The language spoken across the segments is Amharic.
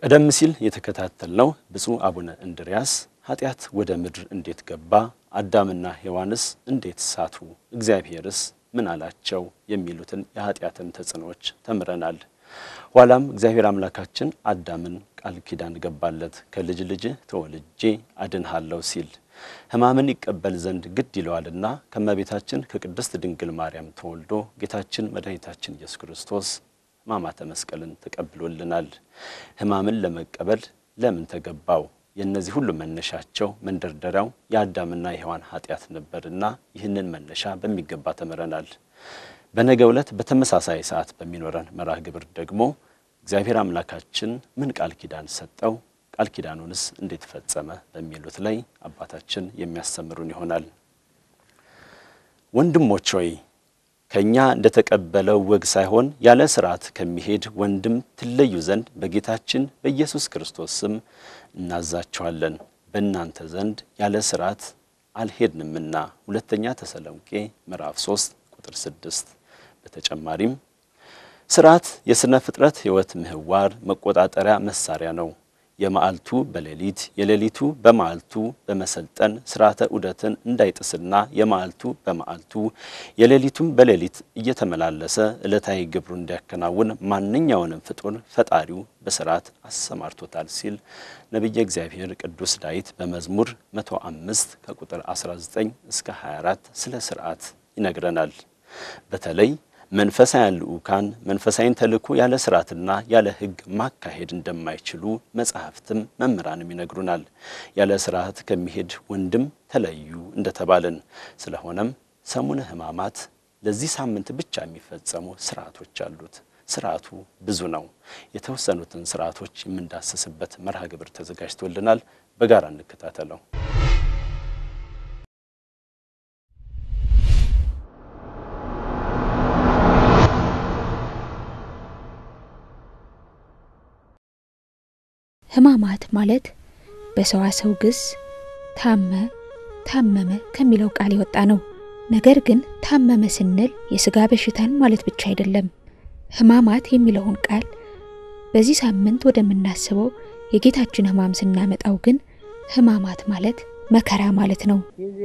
ቀደም ሲል የተከታተልነው ብፁዕ አቡነ እንድርያስ ኃጢአት ወደ ምድር እንዴት ገባ፣ አዳምና ሔዋንስ እንዴት ሳቱ፣ እግዚአብሔርስ ምን አላቸው የሚሉትን የኃጢአትን ተጽዕኖዎች ተምረናል። ኋላም እግዚአብሔር አምላካችን አዳምን ቃል ኪዳን ገባለት ከልጅ ልጅህ ተወልጄ አድንሃለሁ ሲል ሕማምን ይቀበል ዘንድ ግድ ይለዋልና ከእመቤታችን ከቅድስት ድንግል ማርያም ተወልዶ ጌታችን መድኃኒታችን ኢየሱስ ክርስቶስ ሕማማተ መስቀልን ተቀብሎልናል። ሕማምን ለመቀበል ለምን ተገባው? የእነዚህ ሁሉ መነሻቸው መንደርደሪያው የአዳምና የሔዋን ኃጢአት ነበርና ይህንን መነሻ በሚገባ ተምረናል። በነገው ዕለት በተመሳሳይ ሰዓት በሚኖረን መርሃ ግብር ደግሞ እግዚአብሔር አምላካችን ምን ቃል ኪዳን ሰጠው፣ ቃል ኪዳኑንስ እንዴት ፈጸመ በሚሉት ላይ አባታችን የሚያስተምሩን ይሆናል። ወንድሞች ሆይ ከእኛ እንደተቀበለው ወግ ሳይሆን ያለ ሥርዓት ከሚሄድ ወንድም ትለዩ ዘንድ በጌታችን በኢየሱስ ክርስቶስ ስም እናዛችኋለን። በእናንተ ዘንድ ያለ ሥርዓት አልሄድንምና። ሁለተኛ ተሰሎንቄ ምዕራፍ 3 ቁጥር 6። በተጨማሪም ሥርዓት የሥነ ፍጥረት ሕይወት ምህዋር መቆጣጠሪያ መሳሪያ ነው። የመዓልቱ በሌሊት የሌሊቱ በመዓልቱ በመሰልጠን ሥርዓተ ዑደትን እንዳይጥስና የመዓልቱ በመዓልቱ የሌሊቱም በሌሊት እየተመላለሰ ዕለታዊ ግብሩ እንዲያከናውን ማንኛውንም ፍጡር ፈጣሪው በሥርዓት አሰማርቶታል ሲል ነቢየ እግዚአብሔር ቅዱስ ዳዊት በመዝሙር 105 ከቁጥር 19 እስከ 24 ስለ ሥርዓት ይነግረናል። በተለይ መንፈሳውያን ልዑካን መንፈሳዊን ተልእኮ ያለ ሥርዓትና ያለ ሕግ ማካሄድ እንደማይችሉ መጻሕፍትም መምህራንም ይነግሩናል። ያለ ሥርዓት ከሚሄድ ወንድም ተለዩ እንደተባለን። ስለሆነም ሰሙነ ሕማማት ለዚህ ሳምንት ብቻ የሚፈጸሙ ሥርዓቶች አሉት። ሥርዓቱ ብዙ ነው። የተወሰኑትን ሥርዓቶች የምንዳስስበት መርሃ ግብር ተዘጋጅቶልናል። በጋራ እንከታተለው። ሕማማት ማለት በሰዋሰው ግስ ታመ፣ ታመመ ከሚለው ቃል የወጣ ነው። ነገር ግን ታመመ ስንል የሥጋ በሽታን ማለት ብቻ አይደለም። ሕማማት የሚለውን ቃል በዚህ ሳምንት ወደምናስበው የጌታችን ሕማም ስናመጣው ግን ሕማማት ማለት መከራ ማለት ነው።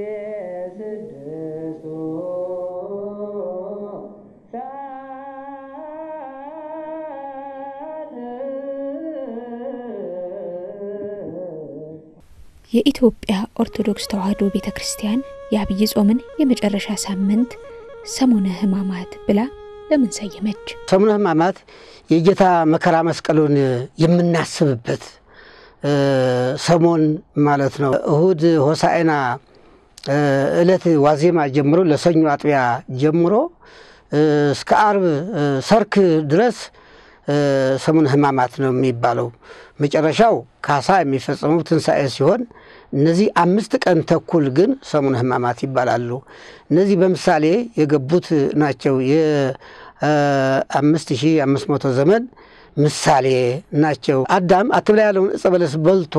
የኢትዮጵያ ኦርቶዶክስ ተዋሕዶ ቤተ ክርስቲያን የአብይ ጾምን የመጨረሻ ሳምንት ሰሙነ ሕማማት ብላ ለምን ሰየመች? ሰሙነ ሕማማት የጌታ መከራ መስቀሉን የምናስብበት ሰሞን ማለት ነው። እሁድ ሆሳዕና ዕለት ዋዜማ ጀምሮ ለሰኞ አጥቢያ ጀምሮ እስከ አርብ ሰርክ ድረስ ሰሙነ ሕማማት ነው የሚባለው። መጨረሻው ካሳ የሚፈጸመው ትንሣኤ ሲሆን እነዚህ አምስት ቀን ተኩል ግን ሰሙነ ሕማማት ይባላሉ። እነዚህ በምሳሌ የገቡት ናቸው። የአምስት ሺህ አምስት መቶ ዘመን ምሳሌ ናቸው። አዳም አትብላ ያለውን ዕፀ በለስ በልቶ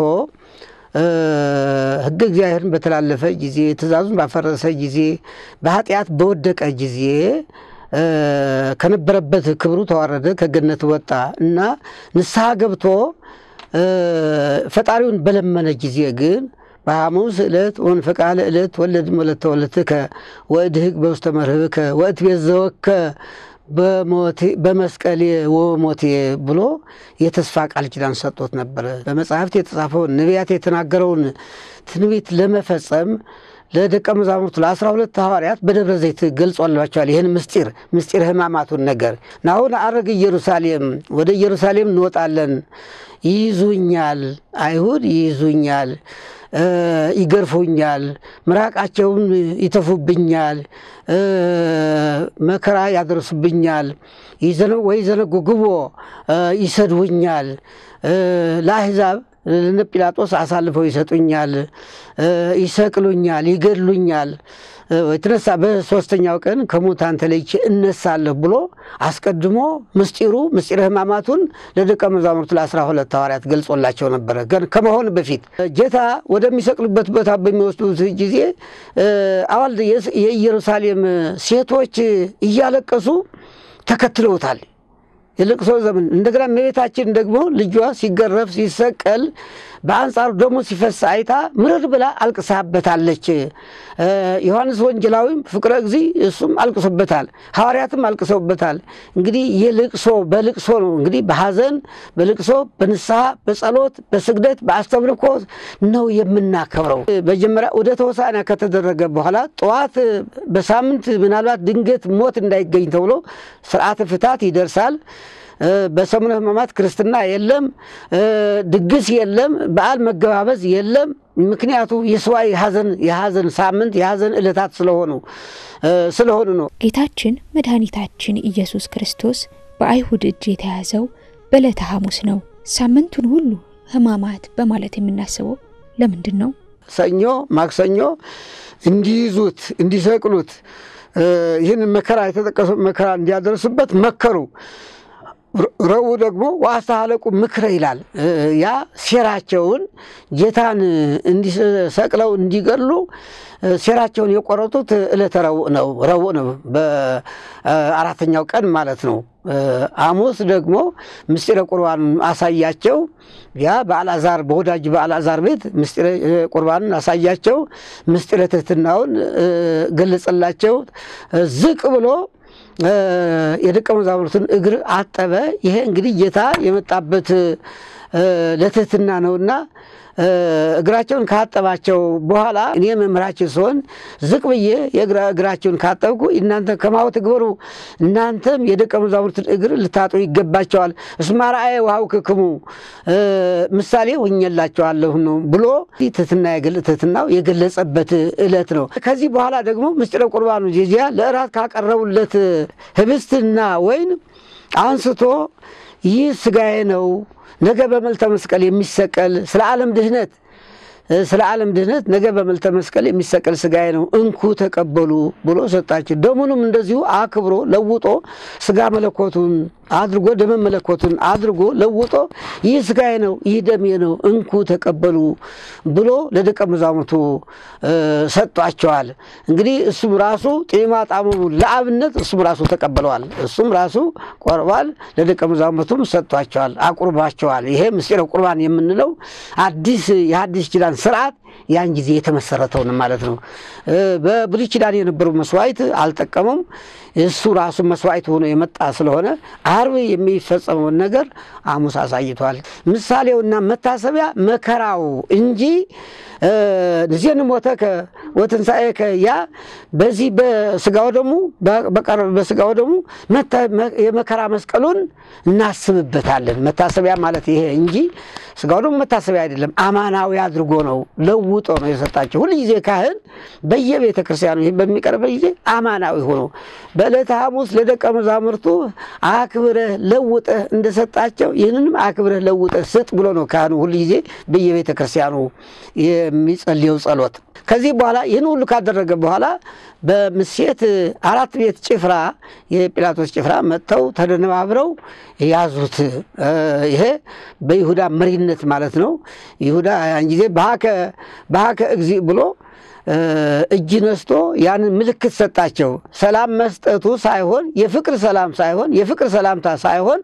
ሕገ እግዚአብሔርን በተላለፈ ጊዜ፣ ትእዛዙን ባፈረሰ ጊዜ፣ በኃጢአት በወደቀ ጊዜ ከነበረበት ክብሩ ተዋረደ፣ ከገነት ወጣ እና ንስሐ ገብቶ ፈጣሪውን በለመነ ጊዜ ግን በሐሙስ ዕለት ወንፈቃለ ዕለት ወለድ ወለተ ወለትከ ወእድህግ በውስተ መርህብከ ወእትቤት ዘወከ በመስቀሌ ወሞቴ ብሎ የተስፋ ቃል ኪዳን ሰጥቶት ነበረ። በመጽሐፍት የተጻፈውን ነቢያት የተናገረውን ትንቢት ለመፈጸም ለደቀ መዛሙርቱ ለአስራ ሁለት ሐዋርያት በደብረ ዘይት ገልጾላቸዋል። ይህን ምስጢር ምስጢር ሕማማቱን ነገር ናሁን አረግ ኢየሩሳሌም ወደ ኢየሩሳሌም እንወጣለን፣ ይይዙኛል፣ አይሁድ ይይዙኛል፣ ይገርፉኛል፣ ምራቃቸውን ይተፉብኛል፣ መከራ ያደርሱብኛል፣ ወይ ዘነጉግቦ ይሰድቡኛል፣ ለአሕዛብ ለነ ጲላጦስ አሳልፈው ይሰጡኛል፣ ይሰቅሉኛል፣ ይገድሉኛል የተነሳ በሶስተኛው ቀን ከሙታን ተለይቼ እነሳለሁ ብሎ አስቀድሞ ምስጢሩ ምስጢረ ሕማማቱን ለደቀ መዛሙርቱ ለአስራ ሁለት ሐዋርያት ገልጾላቸው ነበረ። ግን ከመሆን በፊት ጌታ ወደሚሰቅሉበት ቦታ በሚወስዱት ጊዜ አዋል የኢየሩሳሌም ሴቶች እያለቀሱ ተከትለውታል። የልቅሶ ዘመን እንደገና እመቤታችን ደግሞ ልጇ ሲገረፍ ሲሰቀል በአንጻሩ ደግሞ ሲፈስ አይታ ምርር ብላ አልቅሳበታለች። ዮሐንስ ወንጌላዊም ፍቅረ እግዚ እሱም አልቅሶበታል፣ ሐዋርያትም አልቅሰውበታል። እንግዲህ የልቅሶ በልቅሶ ነው እንግዲህ በሐዘን በልቅሶ በንስሐ በጸሎት በስግደት በአስተምልኮ ነው የምናከብረው። መጀመሪያ ወደ ተወሳና ከተደረገ በኋላ ጠዋት በሳምንት ምናልባት ድንገት ሞት እንዳይገኝ ተብሎ ስርዓተ ፍታት ይደርሳል። በሰሙነ ሕማማት ክርስትና የለም፣ ድግስ የለም፣ በዓል መገባበዝ የለም። ምክንያቱ የሰዋይ ሐዘን የሐዘን ሳምንት የሐዘን ዕለታት ስለሆኑ ስለሆኑ ነው። ጌታችን መድኃኒታችን ኢየሱስ ክርስቶስ በአይሁድ እጅ የተያዘው በዕለተ ሐሙስ ነው። ሳምንቱን ሁሉ ሕማማት በማለት የምናስበው ለምንድን ነው? ሰኞ፣ ማክሰኞ እንዲይዙት እንዲሰቅሉት ይህን መከራ የተጠቀሰው መከራ እንዲያደርሱበት መከሩ። ረቡዕ ደግሞ ዋስተሃለቁ ምክረ ይላል። ያ ሴራቸውን ጌታን እንዲሰቅለው እንዲገሉ ሴራቸውን የቆረጡት ዕለተ ረቡዕ ነው። ረቡዕ ነው በአራተኛው ቀን ማለት ነው። ሐሙስ ደግሞ ምስጢረ ቁርባኑን አሳያቸው። ያ በአልዓዛር በወዳጅ በአልዓዛር ቤት ምስጢረ ቁርባኑን አሳያቸው። ምስጢረ ትሕትናውን ገለጸላቸው። ዝቅ ብሎ የደቀ መዛሙርቱን እግር አጠበ። ይሄ እንግዲህ ጌታ የመጣበት ለትሕትና ነውና እግራቸውን ካጠባቸው በኋላ እኔ መምህራችሁ ስሆን ዝቅ ብዬ እግራቸውን ካጠብኩ እናንተ ከማሁ ትግበሩ፣ እናንተም የደቀ መዛሙርትን እግር ልታጡ ይገባቸዋል። እስመ አርአየ ወሀብክሙ ምሳሌ ሆኜላቸዋለሁ ነው ብሎ ትሕትና ትሕትናው የገለጸበት ዕለት ነው። ከዚህ በኋላ ደግሞ ምስጢረ ቁርባኑ ዚያ ለእራት ካቀረቡለት ህብስትና ወይን አንስቶ ይህ ስጋዬ ነው ነገ በመልተ መስቀል የሚሰቀል ስለ ዓለም ድህነት ስለ ዓለም ድህነት ነገ በመልተ መስቀል የሚሰቀል ስጋዬ ነው እንኩ ተቀበሉ ብሎ ሰጣቸው። ደሙንም እንደዚሁ አክብሮ ለውጦ ስጋ መለኮቱን አድርጎ ደመ መለኮቱን አድርጎ ለውጦ ይህ ስጋዬ ነው፣ ይህ ደሜ ነው፣ እንኩ ተቀበሉ ብሎ ለደቀ መዛሙርቱ ሰጧቸዋል። እንግዲህ እሱም ራሱ ጤማ ጣሙ ለአብነት እሱም ራሱ ተቀበለዋል። እሱም ራሱ ቆርቧል፣ ለደቀ መዛሙርቱም ሰጧቸዋል፣ አቁርባቸዋል። ይሄ ምስጢረ ቁርባን የምንለው አዲስ የሐዲስ ኪዳን ስርዓት ያን ጊዜ የተመሰረተውን ማለት ነው። በብሉይ ኪዳን የነበረው መስዋዕት አልጠቀመም። እሱ ራሱ መስዋዕት ሆኖ የመጣ ስለሆነ አርብ የሚፈጸመውን ነገር ሐሙስ አሳይቷል። ምሳሌውና መታሰቢያ መከራው እንጂ ንዜን ሞተከ ወትንሣኤከ ያ በዚህ በስጋው ደሙ በስጋው ደሙ የመከራ መስቀሉን እናስብበታለን። መታሰቢያ ማለት ይሄ እንጂ ስጋው ደግሞ መታሰቢያ አይደለም። አማናዊ አድርጎ ነው ለውጦ ነው የሰጣቸው። ሁል ጊዜ ካህን በየቤተ ክርስቲያኑ ይህ በሚቀርበት ጊዜ አማናዊ ሆኖ በዕለተ ሐሙስ ለደቀ መዛሙርቱ አክብረህ ለውጠህ እንደሰጣቸው ይህንንም አክብረህ ለውጠህ ስጥ ብሎ ነው ካህኑ ሁል ጊዜ በየቤተ ክርስቲያኑ የሚጸልየው ጸሎት። ከዚህ በኋላ ይህን ሁሉ ካደረገ በኋላ በምሴት አራት ቤት ጭፍራ የጲላጦስ ጭፍራ መጥተው ተደነባብረው ያዙት። ይሄ በይሁዳ መሪነት ማለት ነው። ይሁዳ ያን ጊዜ በሀከ እግዚ ብሎ እጅ ነስቶ ያንን ምልክት ሰጣቸው። ሰላም መስጠቱ ሳይሆን የፍቅር ሰላም ሳይሆን የፍቅር ሰላምታ ሳይሆን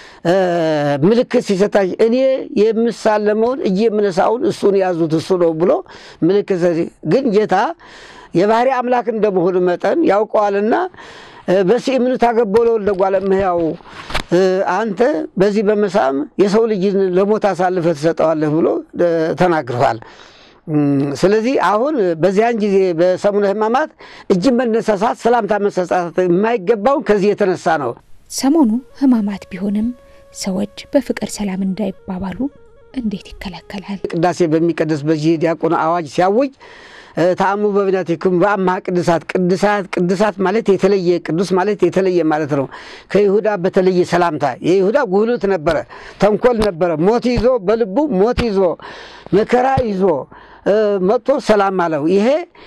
ምልክት ሲሰጣቸው እኔ የምሳለመውን እጅ የምነሳውን እሱን ያዙት እሱ ነው ብሎ ምልክት ግን ጌታ የባህሪ አምላክ እንደመሆኑ መጠን ያውቀዋልና በሲእምኑ ታገበሎ ለጓለ እመሕያው አንተ በዚህ በመሳም የሰው ልጅን ለሞት አሳልፈ ትሰጠዋለህ ብሎ ተናግረዋል። ስለዚህ አሁን በዚያን ጊዜ በሰሙነ ሕማማት እጅ መነሳሳት፣ ሰላምታ መሰጣት የማይገባውን ከዚህ የተነሳ ነው። ሰሞኑ ሕማማት ቢሆንም ሰዎች በፍቅር ሰላም እንዳይባባሉ እንዴት ይከለከላል? ቅዳሴ በሚቀደስ በዚህ ዲያቆን አዋጅ ሲያውጅ ተአሙ በብናቲክሙ በአምሃ ቅዱሳት ቅዱሳት ቅዱሳት ማለት የተለየ ቅዱስ ማለት የተለየ ማለት ነው። ከይሁዳ በተለየ ሰላምታ የይሁዳ ጉህሉት ነበረ፣ ተንኮል ነበረ። ሞት ይዞ በልቡ ሞት ይዞ መከራ ይዞ መጥቶ ሰላም አለው። ይሄ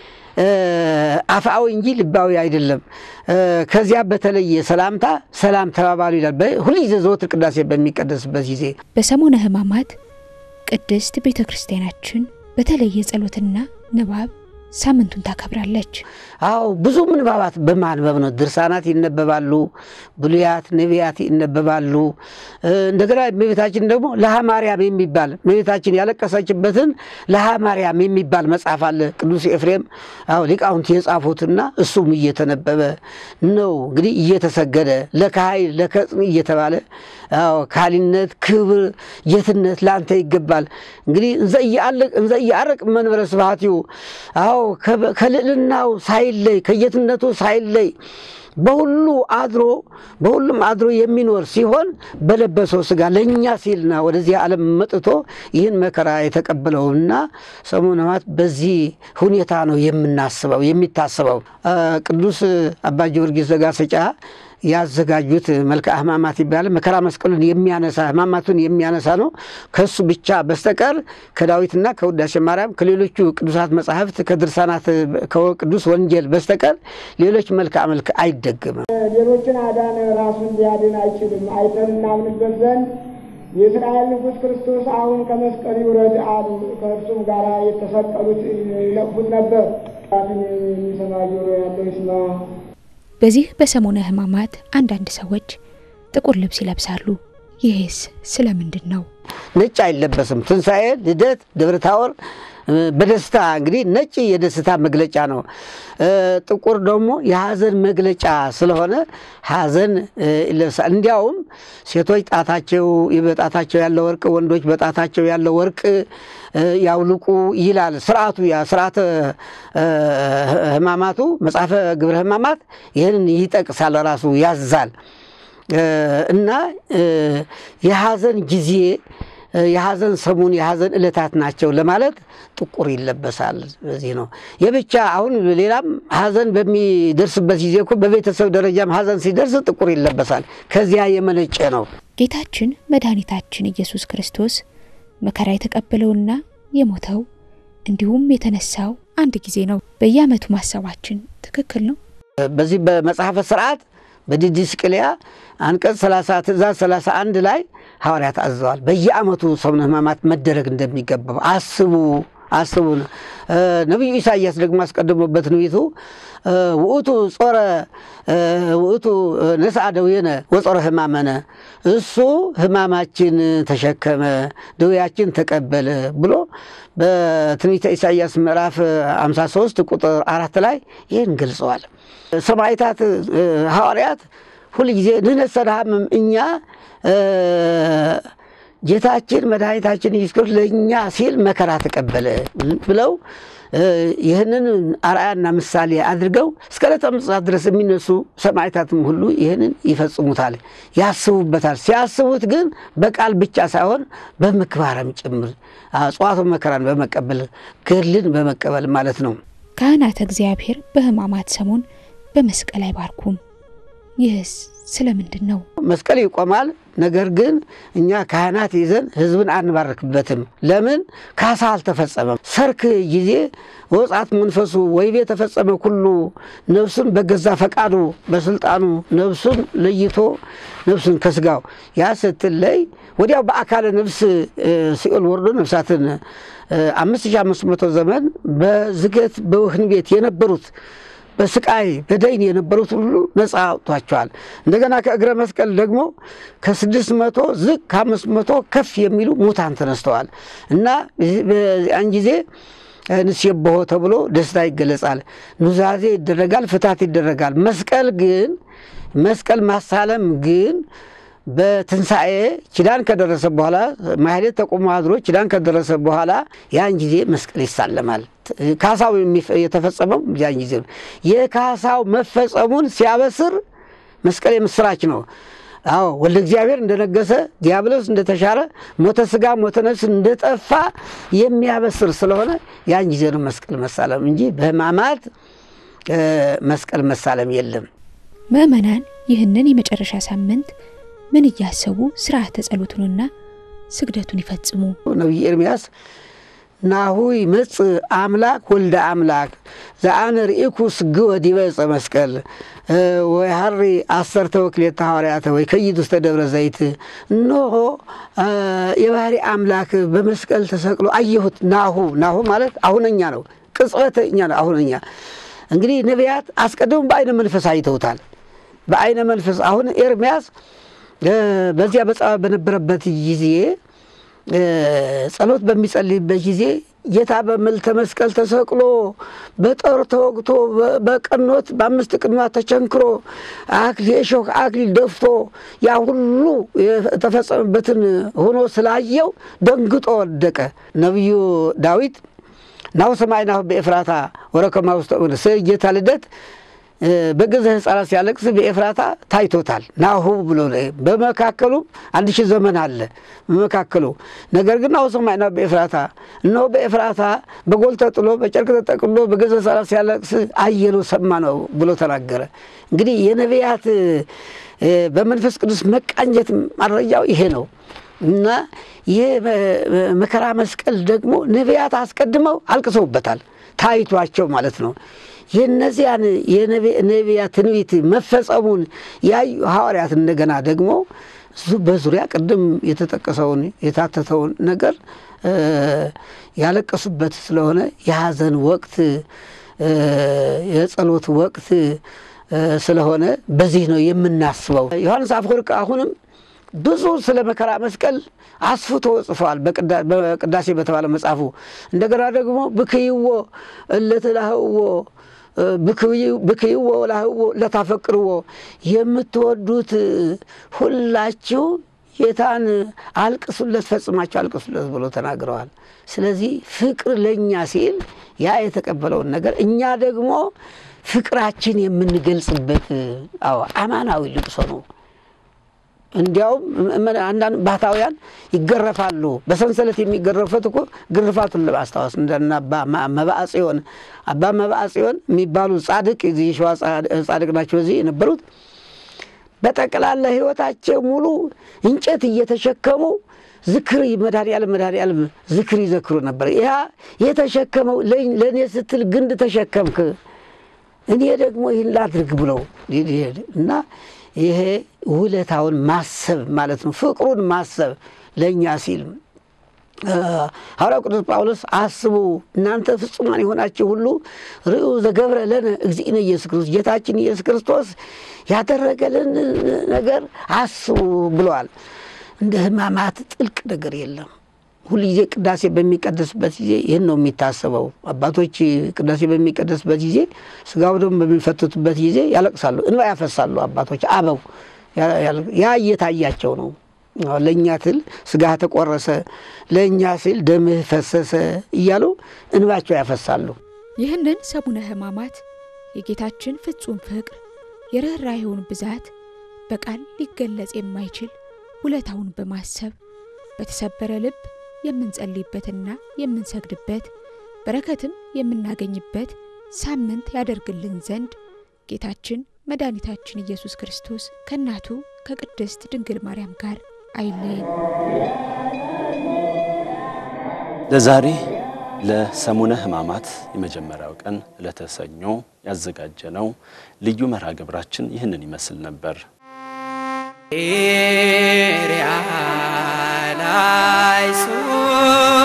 አፍአዊ እንጂ ልባዊ አይደለም። ከዚያ በተለየ ሰላምታ ሰላም ተባባሉ ይላል። ሁልጊዜ ዘወትር ቅዳሴ በሚቀደስበት ጊዜ በሰሙነ ሕማማት ቅድስት ቤተ ክርስቲያናችን በተለየ ጸሎትና ንባብ ሳምንቱን ታከብራለች። አዎ ብዙ ምንባባት በማንበብ ነው። ድርሳናት ይነበባሉ፣ ብሉያት ነቢያት ይነበባሉ። እንደገና እመቤታችን ደግሞ ለሃ ማርያም የሚባል እመቤታችን ያለቀሰችበትን ለሃ ማርያም የሚባል መጽሐፍ አለ። ቅዱስ ኤፍሬም አዎ ሊቃውንት የጻፉትና እሱም እየተነበበ ነው እንግዲህ እየተሰገደ ለካሀይል ለከጽን እየተባለ አዎ ካሊነት፣ ክብር፣ ጌትነት ለአንተ ይገባል። እንግዲህ እንዘ እያርቅ መንበረ ስብሐቲሁ አዎ ከልዕልናው ሳይለይ ከጌትነቱ ሳይለይ በሁሉ አድሮ በሁሉም አድሮ የሚኖር ሲሆን በለበሰው ስጋ ለእኛ ሲልና ወደዚህ ዓለም መጥቶ ይህን መከራ የተቀበለውና ሰሙነ ሕማማት በዚህ ሁኔታ ነው የምናስበው የሚታስበው። ቅዱስ አባ ጊዮርጊስ ዘጋስጫ ያዘጋጁት መልክአ ሕማማት ይባላል። መከራ መስቀሉን የሚያነሳ ሕማማቱን የሚያነሳ ነው። ከሱ ብቻ በስተቀር ከዳዊትና ከውዳሴ ማርያም ከሌሎቹ ቅዱሳት መጻሕፍት ከድርሳናት ከቅዱስ ወንጌል በስተቀር ሌሎች መልክዓ መልክ አይደግምም። ሌሎችን አዳነ ራሱን ሊያድን አይችልም። አይተን እናምንበት ዘንድ የእስራኤል ንጉሥ ክርስቶስ አሁን ከመስቀል ይውረድ አሉ። ከእርሱም ጋር የተሰቀሉት ይነቅፉት ነበር። የሚሰማ ጆሮ ያለው ይስማ። በዚህ በሰሞነ ሕማማት አንዳንድ ሰዎች ጥቁር ልብስ ይለብሳሉ። ይህስ ስለምንድን ነው? ነጭ አይለበስም። ትንሣኤ፣ ልደት፣ ደብረ ታቦር በደስታ እንግዲህ ነጭ የደስታ መግለጫ ነው። ጥቁር ደግሞ የሐዘን መግለጫ ስለሆነ ሐዘን ይለብሳል። እንዲያውም ሴቶች ጣታቸው በጣታቸው ያለው ወርቅ፣ ወንዶች በጣታቸው ያለው ወርቅ ያውልቁ ይላል ስርዓቱ። ያ ስርዓተ ሕማማቱ መጽሐፈ ግብረ ሕማማት ይህንን ይጠቅሳል፣ ራሱ ያዛል እና የሐዘን ጊዜ የሐዘን ሰሙን የሐዘን ዕለታት ናቸው ለማለት ጥቁር ይለበሳል። በዚህ ነው የብቻ አሁን ሌላም ሐዘን በሚደርስበት ጊዜ እኮ በቤተሰብ ደረጃም ሐዘን ሲደርስ ጥቁር ይለበሳል። ከዚያ የመነጨ ነው። ጌታችን መድኃኒታችን ኢየሱስ ክርስቶስ መከራ የተቀበለውና የሞተው እንዲሁም የተነሳው አንድ ጊዜ ነው። በየዓመቱ ማሰባችን ትክክል ነው። በዚህ በመጽሐፈ ስርዓት በዲድስቅልያ አንቀጽ 30 ትእዛዝ 31 ላይ ሐዋርያት አዘዋል። በየዓመቱ ሰሙነ ሕማማት መደረግ እንደሚገባው አስቡ አስቡ። ነቢዩ ኢሳያስ ደግሞ አስቀድሞ በትንቢቱ ውእቱ ጾረ ውእቱ ነስአ ደዌነ ወጾረ ሕማመነ እሱ ሕማማችን ተሸከመ ደዌያችን ተቀበለ ብሎ በትንቢተ ኢሳያስ ምዕራፍ 53 ቁጥር አራት ላይ ይህን ገልጸዋል። ሰማዕታት ሐዋርያት ሁልጊዜ ንሕነሰ ነሐምም እኛ ጌታችን መድኃኒታችን ኢየሱስ ክርስቶስ ለእኛ ሲል መከራ ተቀበለ ብለው ይህንን አርአያና ምሳሌ አድርገው እስከ ዕለተ ምጽአት ድረስ የሚነሱ ሰማዕታትም ሁሉ ይህንን ይፈጽሙታል፣ ያስቡበታል። ሲያስቡት ግን በቃል ብቻ ሳይሆን በምግባርም ጭምር ጽዋቱ መከራን በመቀበል ገድልን በመቀበል ማለት ነው። ካህናተ እግዚአብሔር በሕማማት ሰሞን በመስቀል አይባርኩም። ይህስ ስለምንድን ነው? መስቀል ይቆማል። ነገር ግን እኛ ካህናት ይዘን ሕዝብን አንባርክበትም። ለምን? ካሳ አልተፈጸመም። ሰርክ ጊዜ ወጻት መንፈሱ ወይቤ ተፈጸመ ኩሉ ነፍሱን በገዛ ፈቃዱ በስልጣኑ ነፍሱን ለይቶ ነፍሱን ከስጋው ያ ስትለይ ወዲያው በአካለ ነፍስ ሲኦል ወርዶ ነፍሳትን አምስት ሺህ አምስት መቶ ዘመን በዝገት በወህኒ ቤት የነበሩት በስቃይ በደይን የነበሩት ሁሉ ነፃ አውጥቷቸዋል። እንደገና ከእግረ መስቀል ደግሞ ከስድስት መቶ ዝቅ ከአምስት መቶ ከፍ የሚሉ ሙታን ተነስተዋል እና በዚያን ጊዜ ንሴብሖ ተብሎ ደስታ ይገለጻል። ኑዛዜ ይደረጋል፣ ፍታት ይደረጋል። መስቀል ግን መስቀል ማሳለም ግን በትንሣኤ ኪዳን ከደረሰ በኋላ ማህሌት ተቆሞ አድሮ ኪዳን ከደረሰ በኋላ ያን ጊዜ መስቀል ይሳለማል። ካሳው የተፈጸመው ያን ጊዜ ነው። የካሳው መፈጸሙን ሲያበስር መስቀል የምስራች ነው። አዎ ወልደ እግዚአብሔር እንደነገሰ ዲያብሎስ እንደተሻረ ሞተ ስጋ ሞተ ነፍስ እንደጠፋ የሚያበስር ስለሆነ ያን ጊዜ ነው መስቀል መሳለም እንጂ በሕማማት መስቀል መሳለም የለም። ምዕመናን ይህንን የመጨረሻ ሳምንት ምን እያሰቡ ስርዓተ ጸሎቱንና ስግደቱን ይፈጽሙ? ነቢይ ኤርምያስ ናሁ ይመጽእ አምላክ ወልደ አምላክ ዘአነ ርኢኩ ስግወ ዲበ ዕፀ መስቀል ወይሐሪ አሰርተ ወክልኤተ ሐዋርያተ ወይ ከይድ ውስተ ደብረ ዘይት እነሆ የባህሪ አምላክ በመስቀል ተሰቅሎ አየሁት። ናሁ ናሁ ማለት አሁነኛ ነው። ቅጽበተኛ ነው። አሁን እኛ እንግዲህ ነቢያት አስቀድሞ በአይነ መንፈስ አይተውታል። በአይነ መንፈስ አሁን ኤርምያስ በዚያ በጸባ በነበረበት ጊዜ ጸሎት በሚጸልይበት ጊዜ ጌታ በመልዕልተ መስቀል ተሰቅሎ በጦር ተወግቶ በቀኖት በአምስት ቅንዋት ተቸንክሮ የእሾህ አክሊል ደፍቶ ያ ሁሉ የተፈጸመበትን ሆኖ ስላየው ደንግጦ ወደቀ። ነቢዩ ዳዊት ናሁ ሰማዕናሁ በኤፍራታ ወረከማ ውስተ እውነት ስለ ጌታ ልደት በገዛ ሕፃናት ሲያለቅስ በኤፍራታ ታይቶታል። ናሁ ብሎ በመካከሉ አንድ ሺህ ዘመን አለ በመካከሉ። ነገር ግን ናሁ ሰማዕናሁ በኤፍራታ እነሆ በኤፍራታ በጎል ተጥሎ በጨርቅ ተጠቅሎ በገዛ ሕፃናት ሲያለቅስ አየነው ሰማ ነው ብሎ ተናገረ። እንግዲህ የነቢያት በመንፈስ ቅዱስ መቃኘት ማድረጃው ይሄ ነው እና ይህ መከራ መስቀል ደግሞ ነቢያት አስቀድመው አልቅሰውበታል ታይቷቸው ማለት ነው። የእነዚያን የነቢያት ትንቢት መፈጸሙን ያዩ ሐዋርያት እንደገና ደግሞ በዙሪያ ቅድም የተጠቀሰውን የታተተውን ነገር ያለቀሱበት ስለሆነ የሐዘን ወቅት የጸሎት ወቅት ስለሆነ በዚህ ነው የምናስበው። ዮሐንስ አፈወርቅ አሁንም ብዙ ስለ መከራ መስቀል አስፍቶ ጽፏል በቅዳሴ በተባለ መጽሐፉ። እንደገና ደግሞ ብክይዎ እለትላህዎ ብክይዎ ላህዎ ለታፈቅርዎ የምትወዱት ሁላችሁ ጌታን አልቅሱለት፣ ፈጽማችሁ አልቅሱለት ብሎ ተናግረዋል። ስለዚህ ፍቅር ለእኛ ሲል ያ የተቀበለውን ነገር እኛ ደግሞ ፍቅራችን የምንገልጽበት አዎ አማናዊ ልቅሶ ነው። እንዲያውም አንዳንድ ባህታውያን ይገረፋሉ። በሰንሰለት የሚገረፉት እኮ ግርፋቱን ለማስታወስ እንደና አባ መባዓ ጽዮን አባ መባዓ ጽዮን የሚባሉ ጻድቅ የሸዋ ጻድቅ ናቸው። እዚህ የነበሩት በጠቅላላ ሕይወታቸው ሙሉ እንጨት እየተሸከሙ ዝክር መድኃኔዓለም መድኃኔዓለም ዝክር ይዘክሩ ነበር። ያ የተሸከመው ለእኔ ስትል ግንድ ተሸከምክ፣ እኔ ደግሞ ይህን ላድርግ ብለው እና ይሄ ውለታውን ማሰብ ማለት ነው። ፍቅሩን ማሰብ ለእኛ ሲል ሐዋርያው ቅዱስ ጳውሎስ አስቡ እናንተ ፍጹማን የሆናችሁ ሁሉ ርእዩ ዘገብረ ለነ እግዚእነ ኢየሱስ ክርስቶስ ጌታችን ኢየሱስ ክርስቶስ ያደረገልን ነገር አስቡ ብለዋል። እንደ ሕማማት ጥልቅ ነገር የለም። ሁልጊዜ ቅዳሴ በሚቀደስበት ጊዜ ይህን ነው የሚታሰበው። አባቶች ቅዳሴ በሚቀደስበት ጊዜ ስጋው ደግሞ በሚፈትቱበት ጊዜ ያለቅሳሉ፣ እንባ ያፈሳሉ። አባቶች አበው ያ እየታያቸው ነው። ለእኛ ትል ስጋህ ተቆረሰ፣ ለእኛ ሲል ደምህ ፈሰሰ እያሉ እንባቸው ያፈሳሉ። ይህንን ሰሙነ ሕማማት የጌታችን ፍጹም ፍቅር የርኅራኄውን ብዛት በቃል ሊገለጽ የማይችል ውለታውን በማሰብ በተሰበረ ልብ የምንጸልይበትና የምንሰግድበት በረከትም የምናገኝበት ሳምንት ያደርግልን ዘንድ ጌታችን መድኃኒታችን ኢየሱስ ክርስቶስ ከእናቱ ከቅድስት ድንግል ማርያም ጋር አይለየን። ለዛሬ ለሰሙነ ሕማማት የመጀመሪያው ቀን ዕለተ ሰኞ ያዘጋጀነው ልዩ መርሃ ግብራችን ይህንን ይመስል ነበር። ላይሱ